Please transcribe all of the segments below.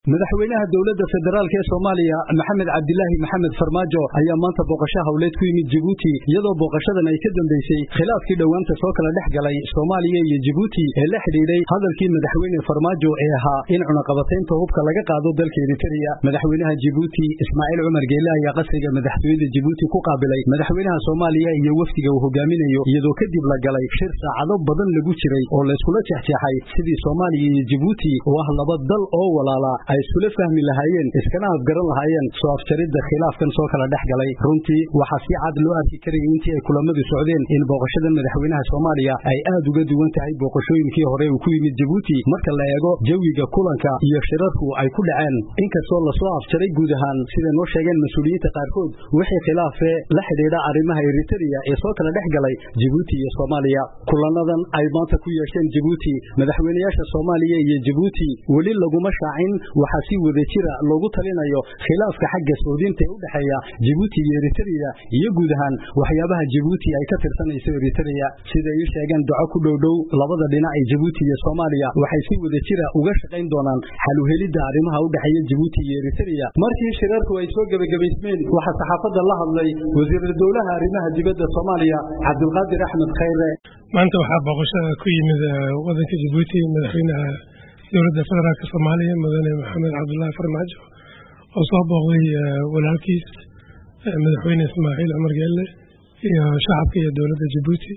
madaxweynaha dowladda federaalk ee soomaaliya maxamed cabdilaahi maxamed farmaajo ayaa maanta booqasho hawleed ku yimid jibuuti iyadoo booqashadan ay ka dambeysay khilaafkii dhowaanta soo kala dhex galay soomaaliya iyo jibuuti ee la xidhiidhay hadalkii madaxweyne farmaajo ee ahaa in cunaqabataynta hubka laga qaado dalka eritereya madaxweynaha jibuuti ismaaciil cumar geele ayaa qasriga madaxtooyada jibuuti ku qaabilay madaxweynaha soomaaliya iyo wafdiga uu hogaaminayo iyadoo kadib la galay shir saacado badan lagu jiray oo layskula jexjeexay sidii soomaaliya iyo jibuuti oo ah laba dal oo walaala ay iskula fahmi lahaayeen iskana afgaran lahaayeen soo afjaridda khilaafkan soo kala dhex galay runtii waxaa si cad loo arki karayay intii ay kulamadu socdeen in booqashada madaxweynaha soomaaliya ay aad uga duwan tahay booqashooyinkii hore uu ku yimid jibuuti marka la eego jawiga kulanka iyo shirarku ay ku dhaceen inkastoo lasoo afjaray guud ahaan siday noo sheegeen mas-uuliyiinta qaarkood wixii khilaafee la xidhiidha arrimaha eritereya ee soo kala dhex galay jibuuti iyo soomaaliya kulanadan ay maanta ku yeesheen jibuuti madaxweynayaasha soomaaliya iyo jibuuti weli laguma shaacin waxaa si wada jira loogu talinayo khilaafka xagga soodinta ee u dhexeeya jibuuti iyo eritereya iyo guud ahaan waxyaabaha jibuuti ay ka tirsanayso eritereya siday ii sheegeen doco ku dhowdhow labada dhinac ee jibuuti iyo soomaaliya waxay si wada jira uga shaqayn doonaan xaluhelidda arrimaha u dhexeeya jibuuti iyo eritereya markii shirarku ay soo gebagabaysmeen waxaa saxaafadda la hadlay wasiiru dowlaha arrimaha dibadda soomaaliya cabdulqaadir axmed khayre maanta waxaa booqashada ku yimid wadanka jibuuti madaxweynaha dowladda federaalk soomaaliya mudane maxamed cabdulaahi farmaajo oo soo booqday walaalkiis madaxweyne ismaaciil cumar geelle iyo shacabka iyo dowladda jibuuti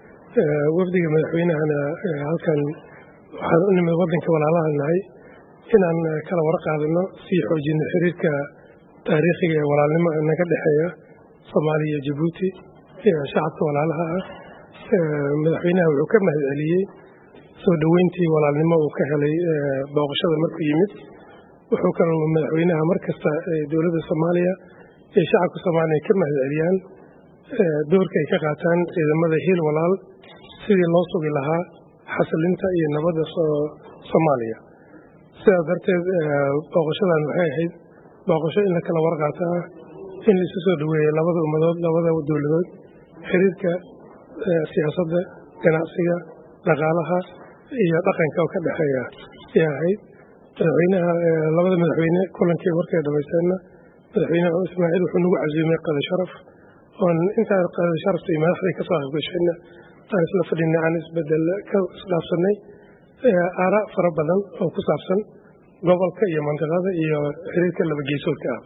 wafdiga madaxweynahana halkan waxaan u nimid wadanka walaalaha nahay inaan kala warqaadano sii xoojino xiriirka taariikhiga ee walaalnimo naga dhexeeya soomaaliya iyo jibuuti iyo shacabka walaalaha ah madaxweynaha wuxuu ka mahad celiyey soo dhoweyntii walaalnimo uu ka helay booqashada markuu yimid wuxuu kaloo madaxweynaha mar kasta dowladda soomaaliya iyo shacabka soomaaliya ka mahad celiyaan doorka ay ka qaataan ciidamada hiil walaal sidii loo sugi lahaa xasilinta iyo nabadda soomaaliya sidaas darteed booqashadan waxay ahayd booqasho in la kala warqaato ah in laisu soo dhoweeyey labada ummadood labada dowladood xiriirka siyaasadda ganacsiga dhaqaalaha iyo dhaqanka oo ka dhexeeya ay ahayd madaxweynaha labada madaxweyne kulankii markay dhamaysteenna madaxweyne ismaaciil wuxuu nagu casuumay qada sharaf oon intaan qada sharafta iyo madaxdii kasoo qaybgashayna aan isla fadhinay aan isbedel ka isdhaafsanay aara fara badan oo ku saabsan gobolka iyo mantiqada iyo xiriirka labageysoodka ah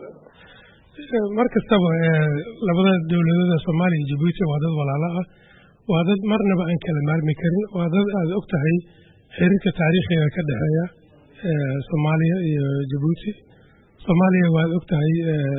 mar kastaba labada dowladooda soomaaliya iyo jibuuti waa dad walaalo ah waa dad marnaba aan kala maarmi karin waa dad aad og tahay xiriirka taariikhiga ka dhexeeya soomaaliya iyo jibuuti soomaaliya waad og tahay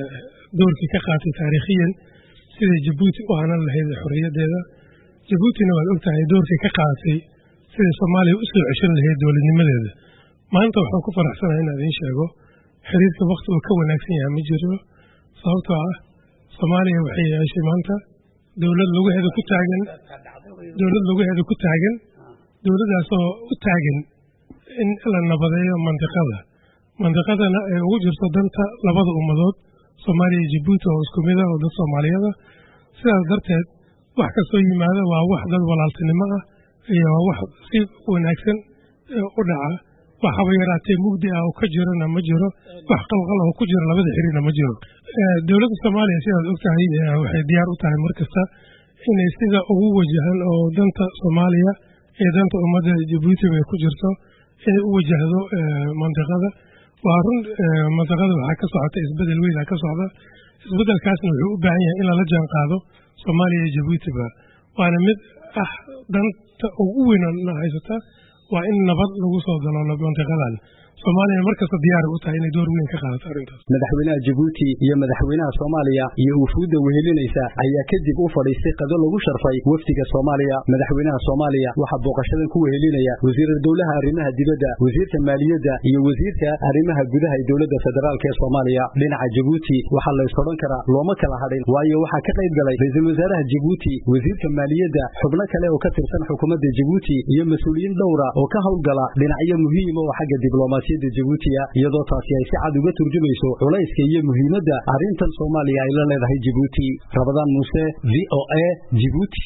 doorkii ka qaatay taariikhiyan siday jibuuti u hanan lahayd xorriyaddeeda jibuutina waad og tahay doorkii ka qaadatay siday soomaaliya u soo ceshan lahayd dowladnimadeeda maanta waxaan ku faraxsanahay inaan idiin sheego xiriirka wakti uu ka wanaagsan yahay ma jiro sababtoo ah soomaaliya waxay yeeshay maanta dowlad lugaheeda ku taagan dowlad lugaheeda ku taagan dowladdaasoo u taagan in la nabadeeyo mandiqada mandiqadana ay ugu jirto danta labada ummadood soomaaliya iyo jibuuti oo isku mid ah oo dad soomaaliyada sidaas darteed wax kastoo yimaada waa wax dad walaaltinimo ah iyo wax si wanaagsan u dhaca wax haba yaraatee mugdi ah oo ka jirana ma jiro wax qalqal oo ku jira labada xiriirna ma jiro dowladda soomaaliya sidaad og tahay waxay diyaar u tahay mar kasta inay sida ugu wajahan oo danta soomaaliya iyo danta ummadda jibuutiba ay ku jirto inay u wajahdo mandiqada waa run mandiqada waxaa ka socota isbedel weyn ka socda isbedelkaasna wuxuu u baahan yahay in lala jaan qaado soomaaliya iyo jibuutiba waana mid ah danta ugu weynna haysata waa in nabad lagu soo daloolo mantiqadan soomaaliyana markasta diyaara u tahay inay door weyn ka qaadato arrintaas madaxweynaha jibuuti iyo madaxweynaha soomaaliya iyo wufuudda wehelinaysa ayaa kadib u fadhiistay qado lagu sharfay wafdiga soomaaliya madaxweynaha soomaaliya waxaa booqashadan ku wehelinaya wasiira dowlaha arrimaha dibadda wasiirka maaliyadda iyo wasiirka arrimaha gudaha ee dowladda federaalk ee soomaaliya dhinaca jibuuti waxaa la ysodhan karaa looma kala hadhin waayo waxaa ka qayb galay ra-iisul wasaaraha jibuuti wasiirka maaliyadda xubno kale oo ka tirsan xukuumadda jibuuti iyo mas-uuliyiin dhowra oo ka howlgala dhinacyo muhiima oo xagga diblomaasiyadda jibuutiya iyadoo taasi ay si cad uga turjumayso culayska iyo muhiimadda arrintan soomaaliya ay la leedahay jibuuti rabadaan muuse v o a jibuuti